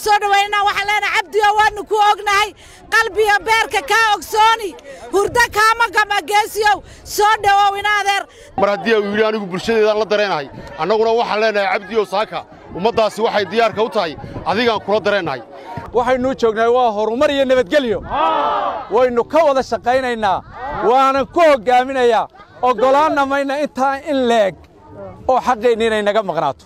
soo dhowaynaa waxaan leenahay cabdiyo waannu ku ognahay qalbiga beerka kaa ogsooni hurdo kaama gama geesiyow soo dhowow inaadeer mar haddii uu yidhi anigu bulshadeedaan la dareenahay annaguna waxaan leenahay cabdiyo saaka ummaddaasi waxay diyaarka u tahay adigaan kula dareennahay waxaynuu joognaa waa horumar iyo nabadgelyo waynu ka wada shaqaynaynaa waanan ku hoggaaminayaa oggolaanna mayna intaa in leeg oo xaqeenni inay naga maqnaato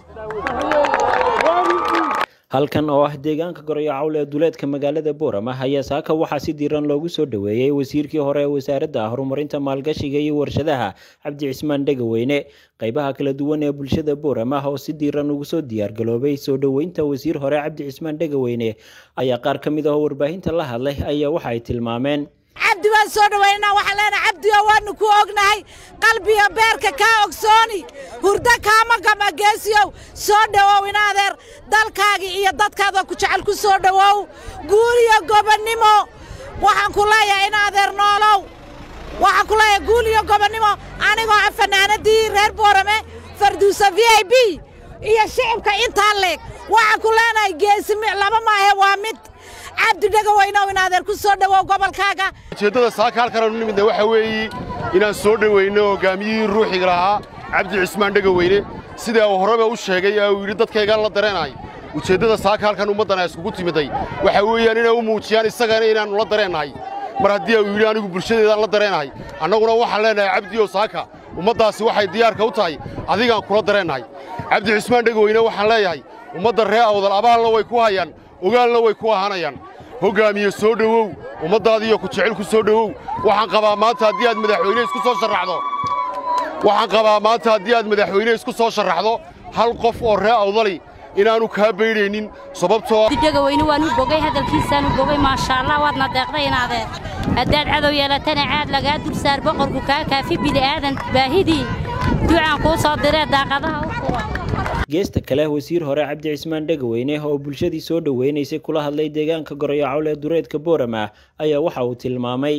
halkan oo ah deegaanka gorayo cawl ee duleedka magaalada boorama ayaa saaka waxaa si diiran loogu soo dhoweeyey wasiirkii hore ee wasaaradda horumarinta maalgashiga iyo warshadaha cabdi cismaan dhegaweyne qaybaha kala duwan ee bulshada boorama oo si diiran ugu soo diyaargaloobay soo dhoweynta wasiir hore cabdi cismaan dhegaweyne ayaa qaar ka mid ah oo warbaahinta la hadlay ayaa waxa ay tilmaameen cabdi waan soo dhowaynaa waxaan leenahay cabdiyo waannu ku ognahay qalbiga beerka kaa ogsooni hurdo kaama gama geesiyow soo dhowow inaadeer dalkaagii iyo dadkaada ku jecel ku soo dhowow guul iyo gobonnimo waxaan ku leeyahay inaadeer noolow waxaan ku leeyahay guul iyo gobonnimo anigoo ah fanaanadii reer boorame farduusa v i b iyo shicibka intaa leeg waxaan ku leenahay geesimi laba maahe waa mid cabdi dhegaweynow inaadeer ku soo dhowow gobolkaaga ujeeddada saaka halkanaanu nimidna waxaa weeye inaan soo dhowayno hoggaamiyihii ruuxiga lahaa cabdi cismaan dhegaweyne sidaa uu horeba u sheegay ee uu yidhi dadkaygaan la dareenahay ujeeddada saaka halkan ummaddan ay iskugu timiday waxaa weeyaan inay u muujiyaan isagana inaannu la dareennahay mar haddii uu yidhi anigu bulshadeedaan la dareenahay annaguna waxaan leenahay cabdiyo saaka ummaddaasi waxay diyaarka u tahay adigaan kula dareennahay cabdi cismaan dhegaweyne waxaan leeyahay ummadda ree awdal abaalna way ku hayaan ogaalna way ku ahaanayaan hoggaamiye soo dhowow ummaddaadiiyo ku jecel ku soo dhowow waxaan qabaa maanta haddii aad madaxweyne isku soo sharraxdo waxaan qabaa maanta haddii aad madaxweyne isku soo sharraxdo hal qof oo ree awdali inaannu kaa baydhaynin sababtoo dhegaweyne waanu bogay hadalkiisaanu bogay maashaallah waadna deeqday inaadeen haddaad cadow yeelatana caad lagaa dul saar boqorku kaa kaafi bili'aadan baahidii ducaan kuu soo diree daaqadaha u furan geesta kale wasiir hore cabdi cismaan dhegaweyne oo bulshadii soo dhoweynaysay kula hadlay deegaanka gorayo cawl ee dureedka boorama ayaa waxa uu tilmaamay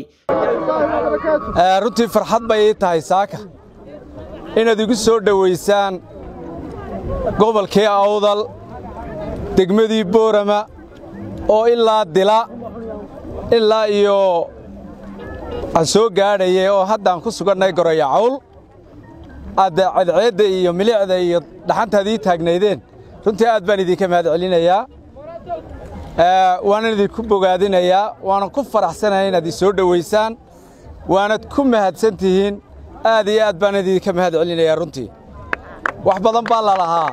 runtii farxad bay ii tahay saaka inaad igu soo dhowaysaan gobolkii awdal degmadii boorama oo ilaa dila ilaa iyo aan soo gaadhayay oo haddaan ku sugannay gorayo cawl aad cadceedda iyo milicda iyo dhaxantaad ii taagnaydeen runtii aad baan idinka mahad celinayaa waanan idinku bogaadinayaa waanan ku faraxsanahay inaad ii soo dhowaysaan waanad ku mahadsan tihiin aad iyo aad baan idinka mahad celinayaa runtii wax badan baa lalahaa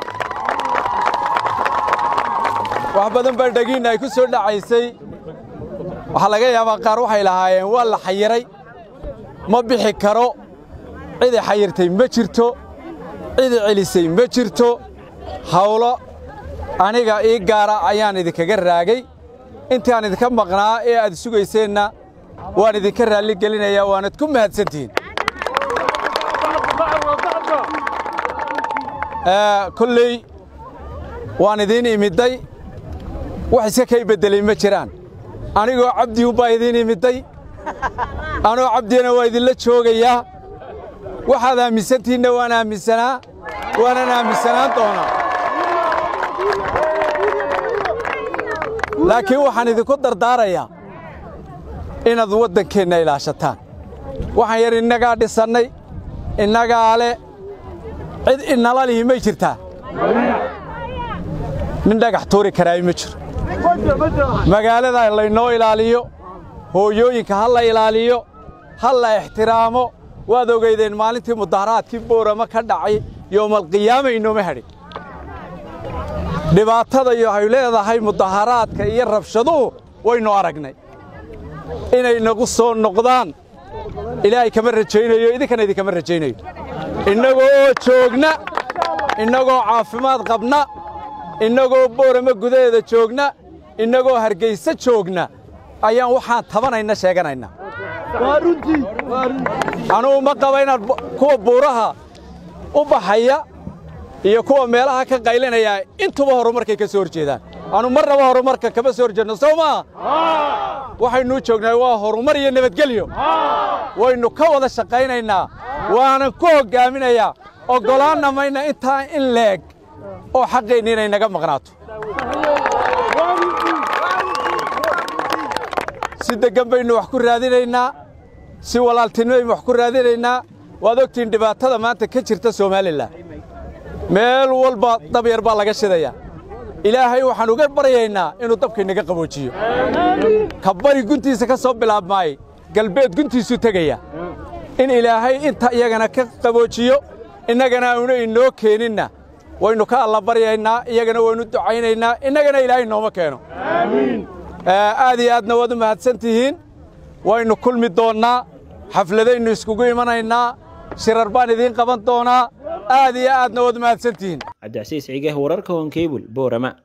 wax badan baa dhegiinna ay ku soo dhacaysay waxaa laga yaabaa qaar waxay lahaayeen waa la xayiray ma bixi karo cidi xayirtay ma jirto cidi celisay ma jirto hawlo aniga ii gaara ayaan idinkaga raagay intaan idinka maqnaa ee aad sugayseenna waan idinka raalli gelinayaa waanad ku mahadsantihiin kolley waan idiin imidday wax iska kay beddelay ma jiraan anigoo cabdiunbaa idiin imidday anoo cabdiyana waa idinla joogayaa waxaad aaminsantihiinna waan aaminsanaa waanan aaminsanaan doonaa laakiin waxaan idinku dardaarayaa inaad waddankeenna ilaashataan waxaan yar innagaa dhisannay innagaa le cid inala lihi may jirtaa nin dhagax tuuri karaayi ma jiro magaalada laynoo ilaaliyo hooyooyinka ha la ilaaliyo ha la ixtiraamo waad ogaydeen maalintii mudaharaadkii boorama ka dhacay yowmalqiyaama inooma hadhin dhibaatada iyo ay leedahay mudaharaadka iyo rabshaduhu waynu aragnay inay nagu soo noqdaan ilaahay kama rajaynayo idinkana idinkama rajaynayo innagoo oo joogna innagoo caafimaad qabna innagoo boorama gudaheeda joogna innagoo hargayse joogna ayaan waxaan tabanayna sheeganaynaa anugu ma qaba inaad kuwa buuraha u baxaya iyo kuwa meelaha ka qaylinaya intuba horumarkay ka soo hor jeedaan anu marnaba horumarka kama soo horjeedno sow maaha waxaynuu joognaa waa horumar iyo nabadgelyo waynu ka wada shaqaynaynaa waanan ku hoggaaminayaa oggolaanna mayna intaa in leeg oo xaqeenni inay naga maqnaato si deggan baynu wax ku raadinaynaa si walaaltinimaynu wax ku raadinaynaa waad ogtihiin dhibaatada maanta ka jirta somalilan meel walba dab yar baa laga shidayaa ilaahay waxaan uga baryaynaa inuu dabkaynaga qaboojiyo ka bari guntiisa ka soo bilaabmaay galbeed guntiisuu tegaya in ilaahay inta iyagana ka qaboojiyo innagana auna inoo keeninna waynu ka allabaryaynaa iyagana waynu ducaynaynaa innagana ilaahay nooma keeno aad iyo aadna waad u mahadsan tihiin waynu kulmi doonnaa xafladaynu iskugu imanaynaa shirar baan idiin qaban doonaa aad iyo aadna waad u mahadsan tihiin cabdicasiis cige wararka honkebul boorama